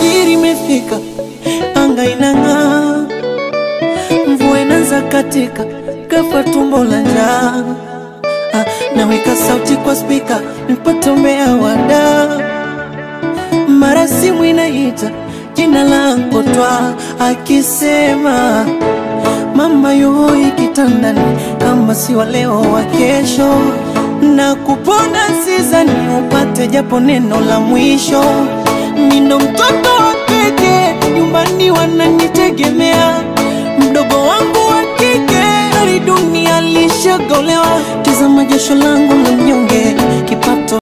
alfajiri imefika, anga inang'aa, mvua inaanza katika, ghafla tumbo la njaa. Ah, naweka sauti kwa spika nipate umbea wada, mara simu inaita jina langu twa akisema mama yoi kitandani, kama si wa leo wa kesho, na kupona sizani upate japo neno la mwisho. Nino mtoto wa kike, nyumbani wananitegemea, mdogo wangu wa kike, hali dunia lishagolewa. Tazama jasho langu la mnyonge, kipato